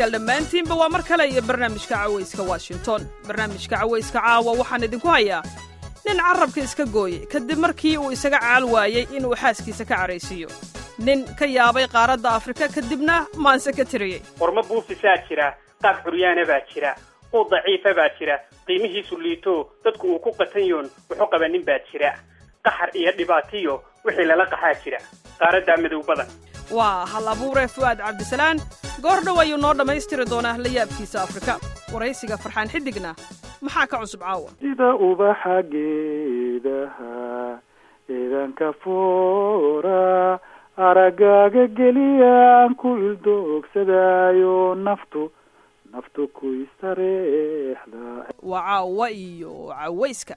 dhegaystayaal dhammaantiinba waa mar kale iyo barnaamijka cawayska washington barnaamijka cawayska caawa waxaan idinku hayaa nin carrabka iska gooyey kadib markii uu isaga caal waayey inuu xaaskiisa ka caraysiiyo nin ka yaabay qaaradda afrika kadibna maanse ka tiriyey qormo buufisaa jira qaab curyaana baa jira quud daciifa baa jira qiimihiisu liito dadku uu ku qatanyoon wuxuu qaba nin baa jira qaxar iyo dhibaatiyo wixii lala qaxaa jira qaaraddaa madow badan waa hal abuure fu'aad cabdisalaan goor dhow ayuu noo dhammaystiri doonaa la yaabkiisa afrika waraysiga farxaan xidigna maxaa ka cusub caawa sida ubaxa geedaha eedanka foora aragaaga geliyaan ku ildoogsadaayo naftu naftu ku istareexda waa caawa iyo cawayska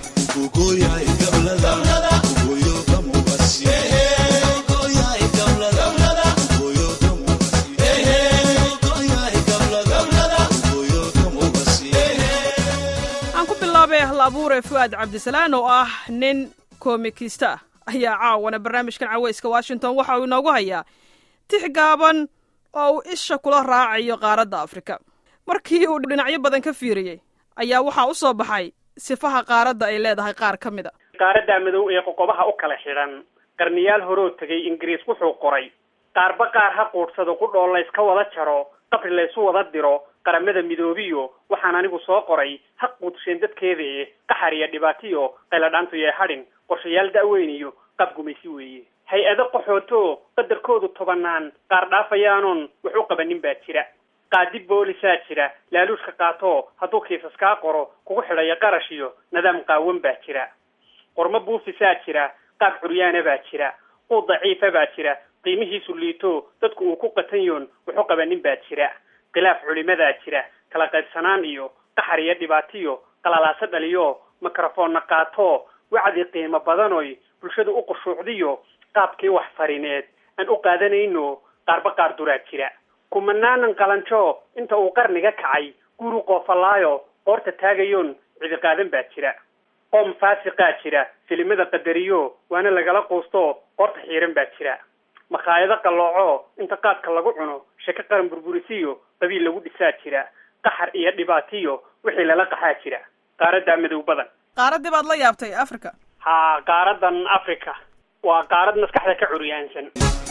aan ku bilaabay hal abuure fu'aad cabdisalaan oo ah nin koomikista ah ayaa caawana barnaamijkan cawayska washington waxa uu inoogu hayaa tix gaaban oo uu isha kula raacayo qaaradda afrika markii uu dhinacyo badan ka fiiriyey ayaa waxaa u soo baxay sifaha qaaradda ay leedahay qaar ka mid a qaaraddaa madow ee qoqobaha u kala xidhan qarniyaal horoo tegay ingiriis wuxuu qoray qaarba qaar ha quudhsado qudhoo layska wada jaro qabri laysu wada diro qaramada midoobiyo waxaan anigu soo qoray ha quudsheen dadkeedae qaxar iyo dhibaatiyo qayladhaantu yee hadhin qorshayaal da'weyn iyo qaab gumaysi weeye hay-ado qaxooto qadarkoodu tobanaan qaar dhaafayaanoon wax u qabanin baa jira qaadi boolisaa jira laaluushka qaato hadduu kiisas kaa qoro kugu xidhayo qarash iyo nidaam qaawan baa jira qormo buufisaa jira qaab curyaana baa jira quud daciifa baa jira qiimihiisu liito dadku uu ku qatanyoon wax u qabanin baa jira khilaaf culimadaa jira kala qaybsanaan iyo qaxar iyo dhibaatiyo qalalaaso dhaliyo mikrofonna qaato wacdi qiimo badanoy bulshadu u qushuucdiyo qaabkii wax farineed aan u qaadanayno qaarba qaar duraa jira kumanaanan qalanjo inta uu qarniga kacay guru qoofalaayo qoorta taagayoon cidi qaadan baa jira qoom faasiqaa jira filimada qadariyo waana lagala quusto qoorta xiiran baa jira makhaayado qallooco inta qaadka lagu cuno sheko qaran burburisiyo qabiil lagu dhisaa jira qaxar iyo dhibaatiyo wixii lala qaxaa jira qaaraddaa madow badan qaaraddii baad la yaabtay afrika haa qaaradan africa waa qaarad maskaxda ka curyaansan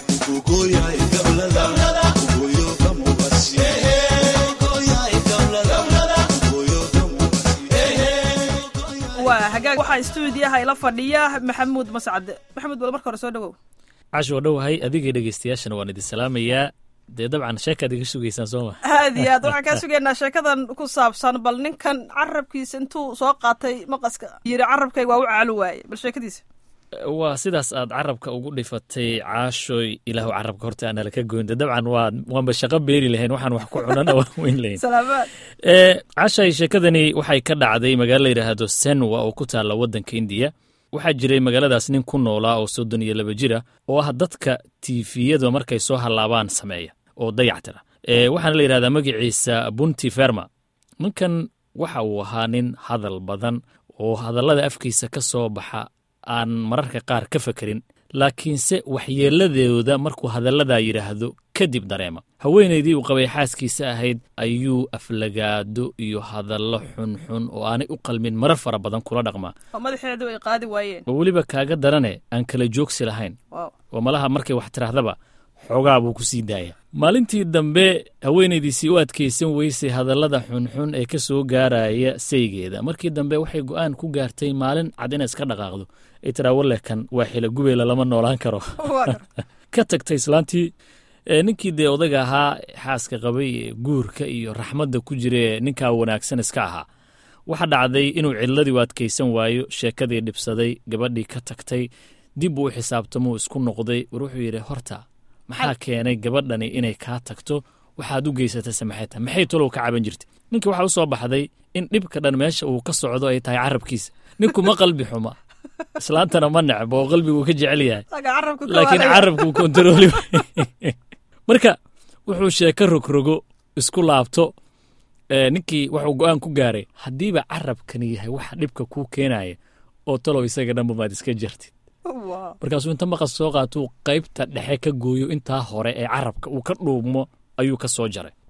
waa hagaag waxaa stuudiyaha ila fadhiya maxamuud mascad maxamuud bal marka hore soo dhawow cash waa dhowahay adigay dhegeystayaashana waan idin salaamayaa dee dabcan sheekaad iga sugaysaan soo ma aad iyo aad waxaan kaa sugaynaa sheekadan ku saabsan bal ninkan carabkiisa intuu soo qaatay maqaska yiri carabkayga waa u caalo waaye bal sheekadiisa waa sidaas aad carabka ugu dhifatay caashoy ilaahu carabka horta aanala ka goynta dabcan waa waanba shaqo beeri lahayn waxaan wax ku cunana waan weyn lahayn salaamaad caashay sheekadani waxay ka dhacday magaalo la yidhaahdo senwa oo ku taalla waddanka indiya waxaa jiray magaaladaas nin ku noolaa oo soddon iyo laba jira oo ah dadka tiifiyada markay soo hallaabaan sameeya oo dayactira waxaana la yidhahdaa magaciisa bunti ferma ninkan waxa uu ahaa nin hadal badan oo hadallada afkiisa ka soo baxa aan mararka qaar ka fekerin laakiinse waxyeeladooda markuu hadalladaa yidhaahdo kadib dareema haweenaydii uu qabay xaaskiisa ahayd ayuu aflagaado iyo hadallo xunxun oo aanay u qalmin marar fara badan kula dhaqmaa oo madaxeedu ay qaadi waayeen oo weliba kaaga darane aan kala joogsi lahayn wow oo malaha markay wax tirahdaba xoogaa buu ku sii daaya maalintii dambe haweenaydiisii u adkaysan weysay hadallada xunxun ee ka soo gaaraya saygeeda markii dambe waxay go'aan ku gaartay maalin cad inay iska dhaqaaqdo ay tiraa wallekan waa xila gubeela lama noolaan karo waa gar ka tagtay islaantii ee ninkii dee odaga ahaa xaaska qabay ee guurka iyo raxmadda ku jira ee ninkaa wanaagsan iska ahaa waxa dhacday inuu cidladii u adkaysan waayo sheekadii dhibsaday gabadhii ka tagtay dib uu u xisaabtamuu isku noqday war wuxuu yidhi horta maxaa keenay gabadhani inay kaa tagto waxaad u geysatay samaxeeta maxay tolow ka caban jirtay ninka waxaa u soo baxday in dhibka dhan meesha uu ka socdo ay tahay carabkiisa ninku ma qalbi xuma islaantana ma necbo oo qalbiguu ka jecel yahay aga carabka ka laakiin waalaya. carabkuu kontarooli waaye. marka wuxuu sheeko rogrogo isku laabto ee, ninkii wuxuu go'aan ku gaaray haddiiba carabkani yahay waxa dhibka kuu keenaya oo talow isaga dhanba maad iska jartid Wow. markaasuu inta maqas soo qaatuu qaybta dhexe ka gooyo intaa hore ee carabka uu ka dhuubmo ayuu ka soo jaray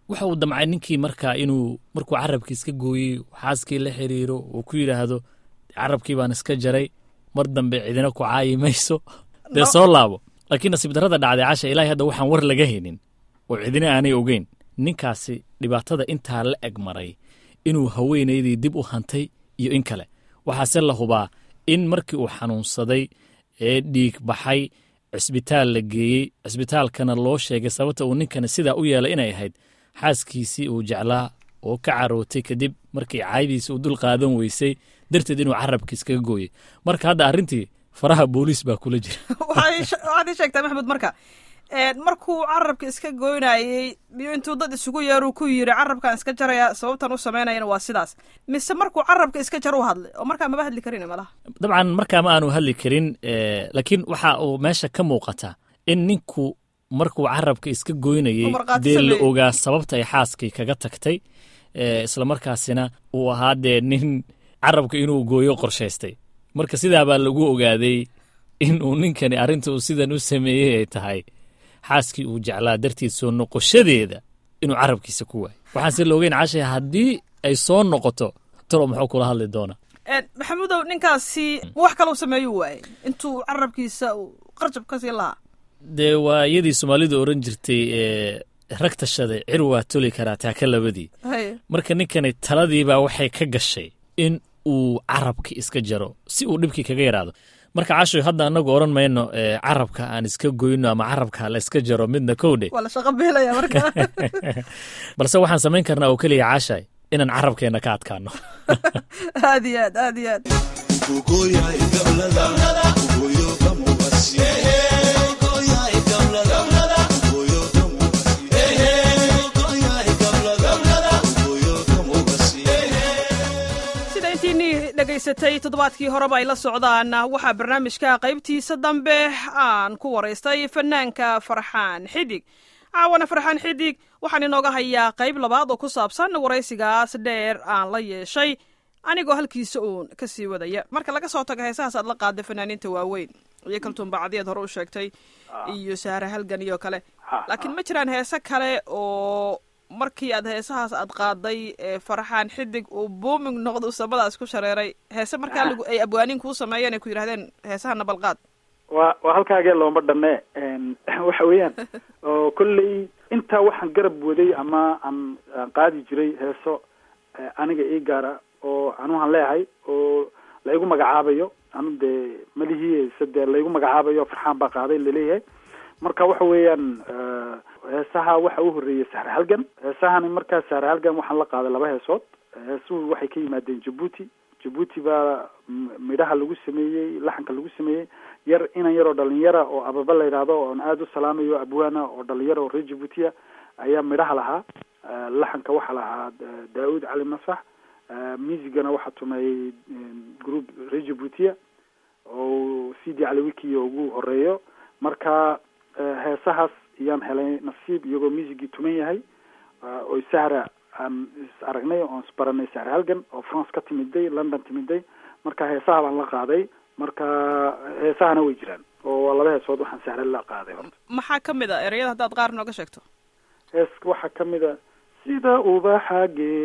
waxa uu damcay ninkii markaa inuu markuu carabkii iska gooyey xaaskii la xiriiro uu ku yidhaahdo carabkii baan iska jaray mar dambe cidina ku caayi mayso dee soo laabo laakiin nasiib darrada dhacday casha ilaahay hadda waxaan war laga haynin oo cidina aanay ogeyn ninkaasi dhibaatada intaa la eg maray inuu haweenaydii dib u hantay iyo in kale waxaase la hubaa in markii uu xanuunsaday ee dhiig baxay cisbitaal la geeyey cisbitaalkana loo sheegay sababta uu ninkani sidaa u yeelay inay ahayd xaaskiisii uu jeclaa oo ka carootay kadib markii caaydiisi uu dul qaadan weysay darteed inuu carabkiis kaga gooyey marka hadda arrintii faraha booliis baa kula jira waxaad ii sheegtaa maxamed marka markuu carabka iska goynayey iyo intuu dad isugu yeeruu ku yiri carabkaan iska jaraya sababtan u samaynayana waa sidaas mise markuu carabka iska jar u hadlay oo markaa maba hadli karin malaha dabcan markaa ma aanu hadli karin laakiin waxa uu meesha ka muuqata in ninku markuu carabka iska goynayey dee la ogaa sababta ay xaaskii kaga tagtay islamarkaasina uu ahaa dee nin carabka inuu gooyo qorshaystay marka sidaabaa lagu ogaaday in uu ninkani arrinta uu sidan u sameeyey ay tahay xaaskii uu jeclaa dartiid soo noqoshadeeda inuu carabkiisa ku waayo waxaanse la ogeyn cashay haddii ay soo noqoto talo muxuu kula hadli doonaa maxamuudow ninkaasi wax kalau sameeyuu waayey intuu carabkiisa qarjab ka siin lahaa dee waa iyadii soomaalidu oran jirtay rag tashaday cir waa toli karaa taaka labadii marka ninkani taladiibaa waxay ka gashay in uu carabki iska jaro si uu dhibkii kaga yaraado marka cashoy hadda anagu oran mayno carabka aan iska goyno ama carabka la iska jaro midna kowdhe balse waxaan samayn karnaa oo keliya cashay inaan carabkeenna ka adkaano aad iyo aad aad iyo aad dhegaysatay toddobaadkii horeba ay la socdaan waxaa barnaamijka qaybtiisa dambe aan ku waraystay fanaanka farxaan xidig caawana farxaan xidig waxaan inooga hayaa qayb labaad oo ku saabsan waraysigaas dheer aan la yeeshay anigoo halkiisa uun ka sii wadaya marka laga soo tago heesahaas aad la qaada fanaaniinta waaweyn iyo kaltuun bacdiyaad hore u sheegtay iyo saare halgan iyo kale laakiin ma jiraan heese kale oo markii aad heesahaas aad qaaday farxaan xidig uu booming noqdo samadaas ku shareeray heese markaa lagu ay abwaaniin kuu sameeyeen ay ku yidhahdeen heesahana balqaad waa waa halkaagee looma dhanne waxa weeyaan oo kolley intaa waxaan garab waday ama aan aan qaadi jiray heeso aniga ii gaara oo anuhan leeyahay oo laigu magacaabayo anu dee malihii se dee laigu magacaabayo farxaan baa qaaday laleeyahay marka waxa weeyaan heesaha waxa u horreeyay sahre halgan heesahani markaa sahre halgan waxaan la qaaday laba heesood heesuhu waxay ka yimaadeen jabuuti jabuuti baa midhaha lagu sameeyey laxanka lagu sameeyey yar inan yar oo dhalinyara oo ababa la yidhaahdo oon aada u salaamayo abwaana oo dhalinyara oo reer jabuutiya ayaa midhaha lahaa laxanka waxaa lahaa daa-uud cali masax musigana waxaa tumeeyey group reer jabuutiya oo c d caliwiki ugu horeeyo marka heesahaas ayaan helay nasiib iyagoo musigii tuman yahay oo sahra aan is aragnay oon isbaranay sahra halgan oo france ka timiday london timiday marka heesaha baan la qaaday marka heesahana way jiraan oo waa laba heesood waxaan sahra la qaaday horta maxaa ka mid a ereyada haddaad qaar nooga sheegto hees waxaa kamid a sida ubaxa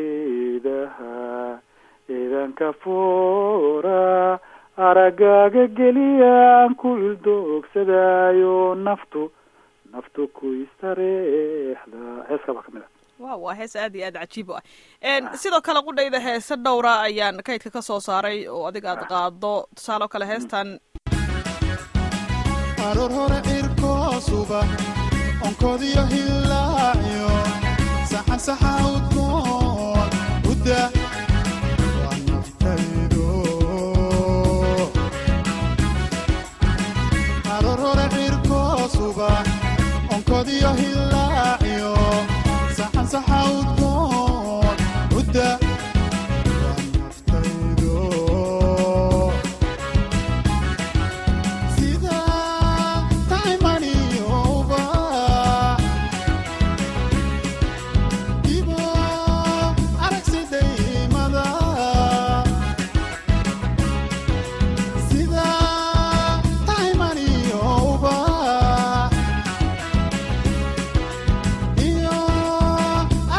geedaha eedanka foora aragaaga geliyaan ku ildoogsadaayo naftu naftu ku istareexda heeska baa kamid a wa waa hees aad iyo aad cajiib u ah sidoo kale qudhayda heese dhowra ayaan kaydka ka soo saaray oo adiga aad qaado tusaale oo kale heestan aroor hore cirkoosuba onkodiyo hillaaciyo saxansaxa udkoon udda waa naftaydo aroor hore cirkoosuba onkodiyo hillaaciyo saxansaxa udkoon udda waa naftaydo sida taymaniyoba ibo aragsidaymada sida taymaniyoba iyo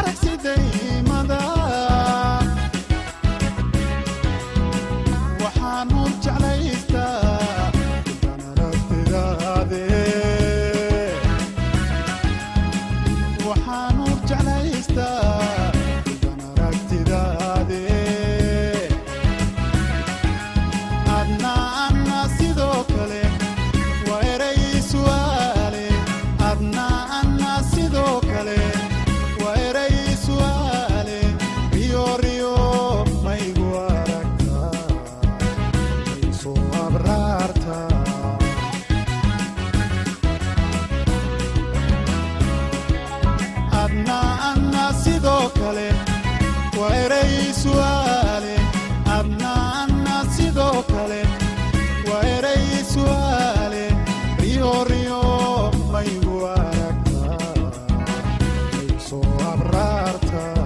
waxaanu jeclaystaa intaan aragtidaade waxaanu jeclaystaa intaan aragtidaade adna anna sidoo kale waa eray su'aale adna anna sidoo kale waa eray su'aale riyo riyo maygu aragtaa maysoo abraartaa adna anna sidoo kale waa eray su'aale adna anna sidoo kale waa eray su'aale riyo riyo maygu aragtaa maysoo abraartaa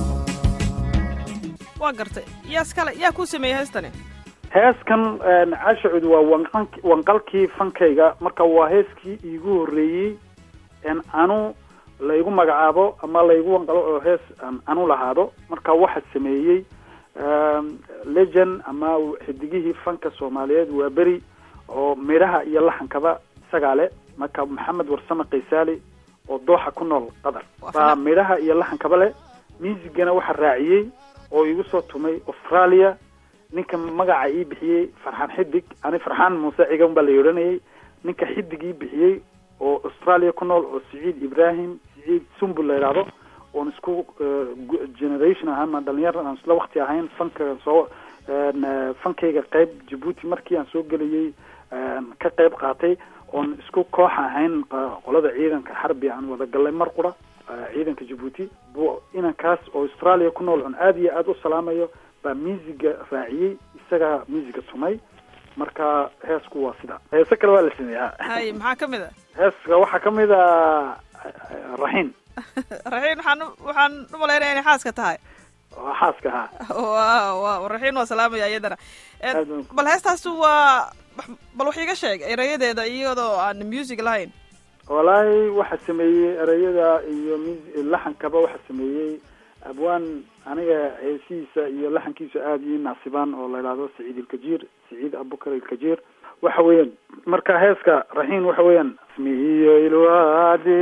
waa gartay yaas kale yaa kuu sameeyey heestani heeskan cashucud waa wanqan- wanqalkii fankayga marka waa heeskii iigu horreeyey en anu laygu magacaabo ama laygu wanqalo oo hees aan anu lahaado marka waxa sameeyey legend ama xidigihii fanka soomaaliyeed waa beri oo midhaha iyo laxankaba isagaa le marka maxamed warsame kaysaali oo dooxa ku nool qatar Waa baa fana- midhaha iyo laxankaba le muusigana waxa raaciyey oo igu soo tumay australia ninka magaca ii bixiyey farxaan xidig ani farxaan muuse cigan baa la odhanayay ninka xidig ii bixiyey oo australia ku nool oo siciid ibrahim siciid sumbul la yidhaahdo oon isku eh, gu- generation ahaan maan dhalinyar aan isla wakti ahayn fanka soo en, eh, fankayga qayb jabuuti markii aan soo gelayay en, ka qayb qaatay oon isku koox ahayn qa- qolada ciidanka xarbi aan wada gallay mar qura eh, ciidanka jabuuti bu inankaas oo australia ku nool oon aada iyo aada u salaamayo baa musiga raaciyey isagaa musiga tumay marka heesku waa sida heese kale waa la sameeyaa hay maxaa ka mid a heeska waxaa ka mid a raxiin raxiin waxaan u- waxaan u malaynaya inay xaaska tahay waa xaaska ahaa wa wa raxiin waa salaamaya iyadana En, Aad baan- bal heestaas waa bal wax iiga sheeg erayadeeda iyadoo aan music lahayn walaahi waxaa sameeyey ereyada iyo mus- laxankaba waxaa sameeyey abwaan aniga heesihiisa iyo laxankiisa aada ii naasibaan oo la idhaahdo saciid ilkajiir saciid abukar ilkajiir waxa weeyaan marka heeska raxiin waxa weeyaan ismihiyo ilwaade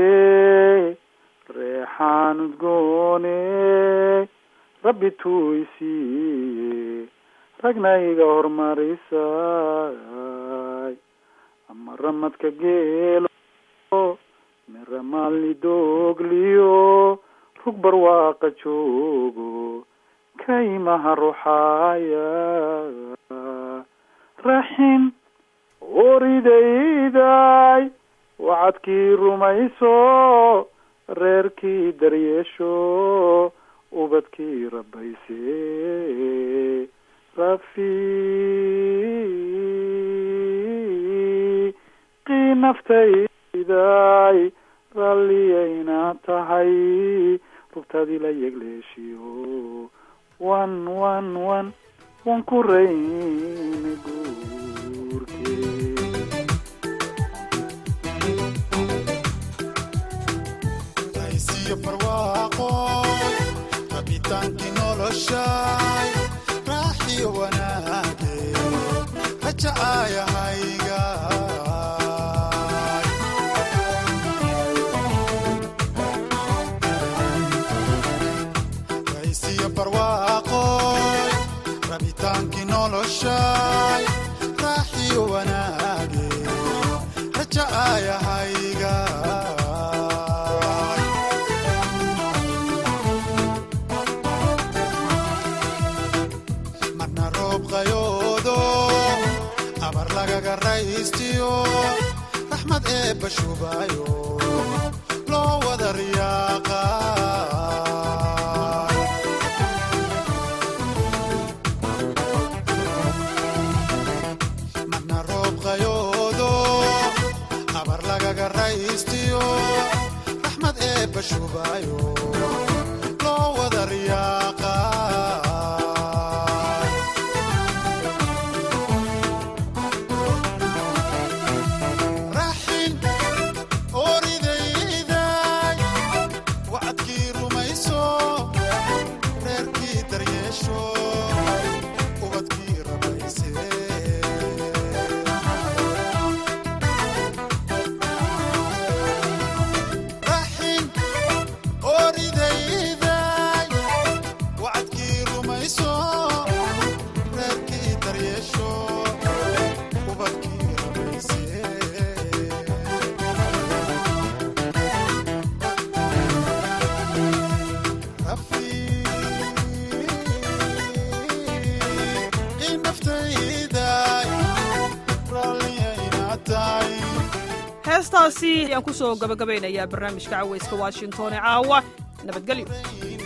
reexaan udgoone rabbi tuisiiye ragna iga hormarisay ama ramadka geelo mira maalni doogliyo rug barwaaqa joogo kaymaha ruxaaya raxin oridayday wacadkii rumayso reerkii daryeesho ubadkii rabbayse rafiiqii naftayday ralliyayna tahay rugtaadii la yegleeshiyo wan wan wan wan ku rayne guurkee aysiyo barwaaqo rabitaankii noloshay raaxiyo wanaage rajacaayahayga aysiyo barwaaqo rabitaankii noloshay raaxiyo wanaage rajacaayahayga marna roob qayoodo abar lagaga raystiyo raxmad eebba shubaayo loo wada riyaaqa marna roob qayoodo abar lagaga raystiyo raxmad eebba shubaayo loo wada riyaaqa raxin oridayday wacadkii rumayso reerkii daryeesho ubadkii rabayse heestaasi ayaan ku soo gabagabaynayaa barnaamijka cawayska washington ee caawa nabadgelyo